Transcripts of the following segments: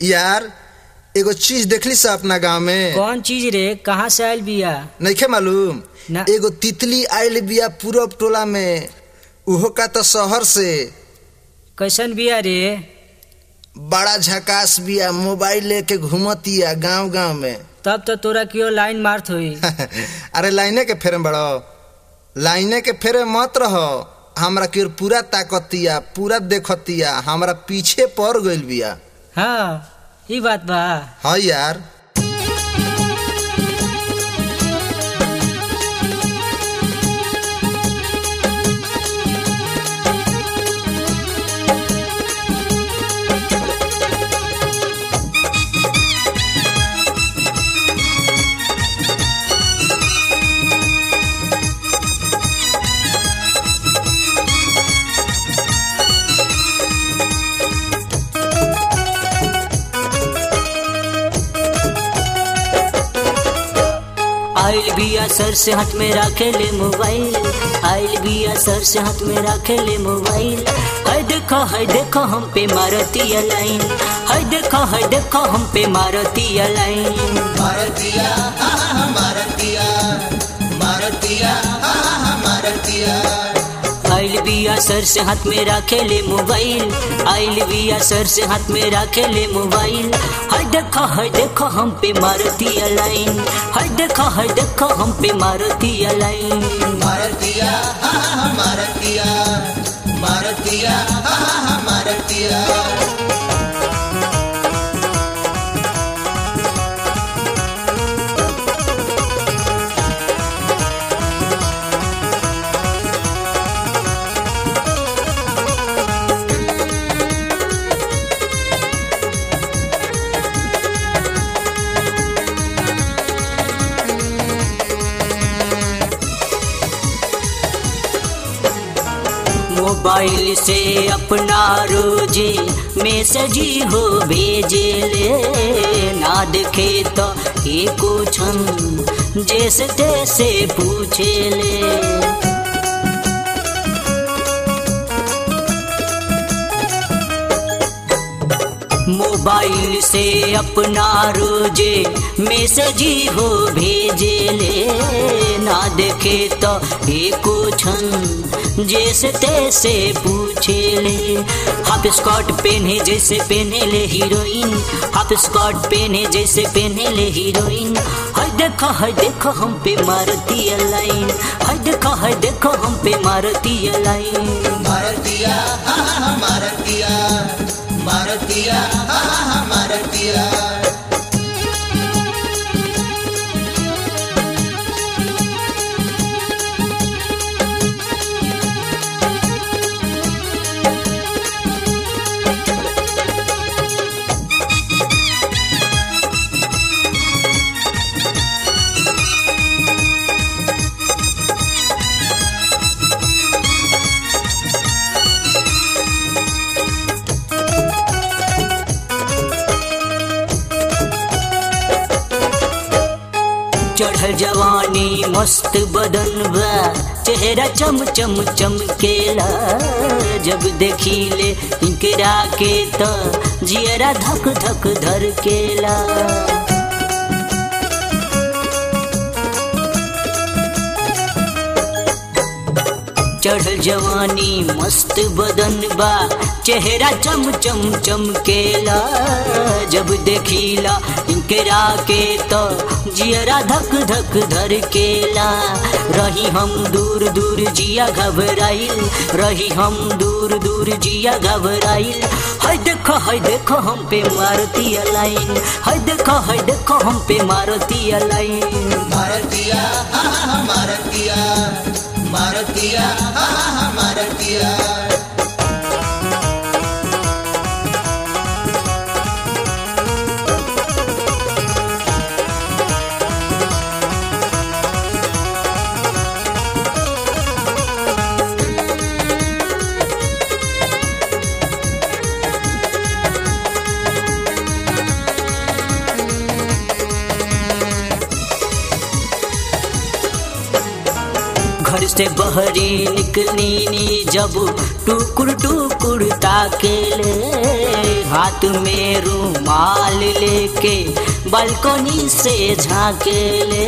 यार एगो चीज देखली सा अपना गांव में कौन चीज रे कहाँ से आयल बिया नइखे मालूम ना। एगो तितली आइल बिया पूरब टोला में उहो का तो शहर से कैसन बिया रे बड़ा झकास बिया मोबाइल लेके घूमतिया गांव गांव में तब तो तोरा कियो लाइन मारत हुई अरे लाइने के फेरे बड़ो लाइने के फेरे मत रहो हमरा के पूरा ताकतिया पूरा देखतिया हमरा पीछे पड़ गइल बिया हाँ ई बात बा हाँ यार आइल बिया सर से हाथ में रखे ले मोबाइल आइल बिया सर से हाथ में रखे ले मोबाइल हाय देखो हाय देखो हम पे मारती लाइन हाय देखो हाय देखो हम पे मारती लाइन मारतिया मारतिया मारतिया मारतिया आइल बिया सर से हाथ में रखे ले मोबाइल आइल बिया सर से हाथ में रखे ले मोबाइल हाय देखो हाय देखो हम पे मारती लाइन हाय देखो हाय देखो हम पे मारती लाइन मारतिया मारतिया मारतिया मारतिया मोबाइल से अपना रोजे मैसेज हो भेजे ले ना देखे तो ये कुछ जैसे तैसे पूछे ले मोबाइल से अपना रोजे मैसेज हो भेजे ले ना देखे तो ये कुछ जैसे तैसे पूछे ले हाफ स्कर्ट पहने जैसे पहने ले हीरोइन हाफ स्कर्ट पहने जैसे पहने ले हीरोइन हाय देखो हाय देखो हम पे मारती लाइन हाय देखो हाय देखो हम पे मारती लाइन मारतिया मारतिया मारतिया मारतिया चढ़ल जवानी मस्त बदन बा चेहरा चम चम चमकेला जब देखिले इनकरा के तो जियरा धक धक धरकेला चढ़ल जवानी मस्त बदन बा चेहरा चम चम चमकेला जब देखिला इनकरा के तो जियरा धक धक धर केला रही हम दूर दूर जिया घबराइल रही हम दूर दूर जिया घबराइल हाय देखो हाय देखो हम पे मारती लाइन हाय देखो हाय देखो हम पे मारती लाइन मारतिया मारतिया मारतिया मारतिया घर से से बहरी निकली जब टुकुर टुकुर ताकेले हाथ में रुमाल लेके बालकोनी से झाकेले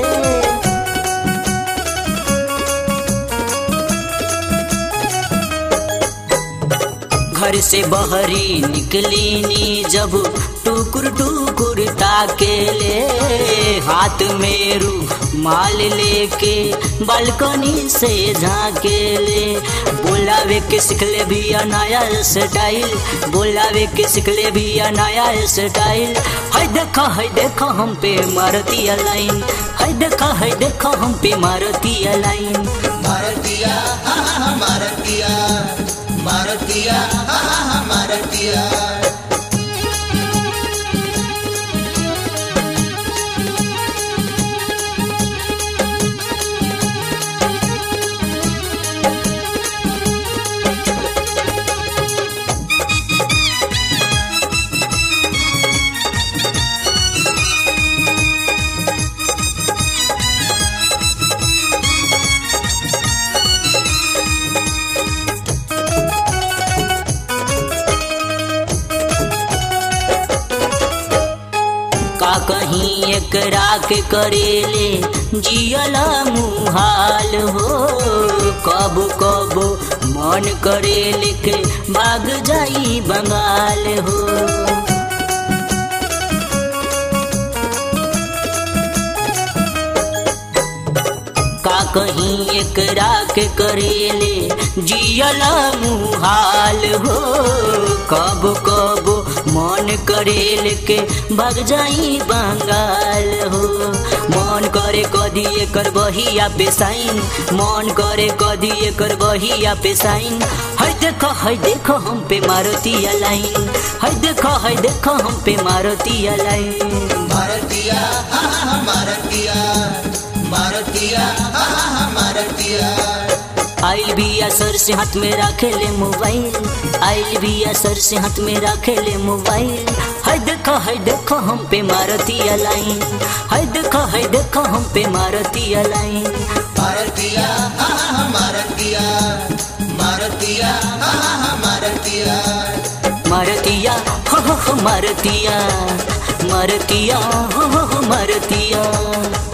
घर से बहरी निकली जब टुकुर टुकुर ताकेले हाथ में रुमाल लेके बालकनी से झाकेले बोलावे के सिखले भी नया स्टाइल बोलावे के सिखले भी नया स्टाइल है देखा है देखा हम पे मारती लाइन है देखा है देखा हम पे मारती लाइन मारतिया हा हा हा मारतिया मारतिया हा हा हा मारतिया का कहीं एकरा के करेले जियला मुहाल हो कब कब मन करेले के भाग जाई बंगाल हो का कहीं एकरा के करेले जियला मुहाल हो कब कब मन करेल के भग जाई बंगाल हो मन करे कदी एकर बहिया पे साइन मन करे कदी एकर बहिया पे साइन है देखो है देखो हम पे मारुति लाइन है देखो है देखो हम पे मारुति लाइन मारतिया हा हा हा मारतिया मारतिया हा हा हा मारतिया आइल भी सर से हाथ में रखे ले मोबाइल आइल भी सर से हाथ में रखे ले मोबाइल है देखो है देखो हम पे मारती लाइन है देखो है देखो हम पे मारती लाइन मारतिया हा हा हा मारतिया मारतिया हा हा हा मारतिया मारतिया हो हो हो मारतिया मारतिया हो हो हो मारतिया